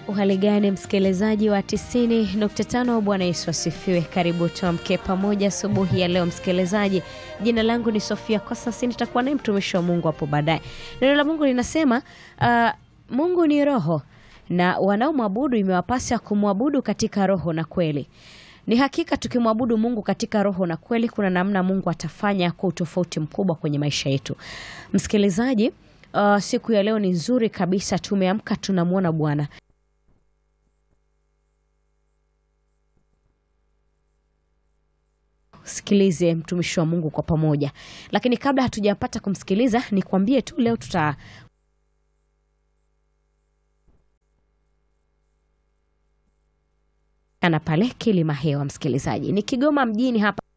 Uhali gani msikilizaji wa 90.5, Bwana Yesu asifiwe. Karibu tuamke pamoja asubuhi ya leo msikilizaji. Jina langu ni Sofia, kwa sasa nitakuwa naye mtumishi wa Mungu hapo baadaye. Neno la Mungu linasema uh, Mungu ni roho na wanaomwabudu imewapasa kumwabudu katika roho na kweli. Ni hakika tukimwabudu Mungu katika roho na kweli, kuna namna Mungu atafanya kwa utofauti mkubwa kwenye maisha yetu. Msikilizaji, uh, siku ya leo ni nzuri kabisa, tumeamka tunamwona Bwana. Sikilize mtumishi wa Mungu kwa pamoja, lakini kabla hatujapata kumsikiliza, nikwambie tu leo tuta ana pale Kilima Hewa. Msikilizaji, ni Kigoma mjini hapa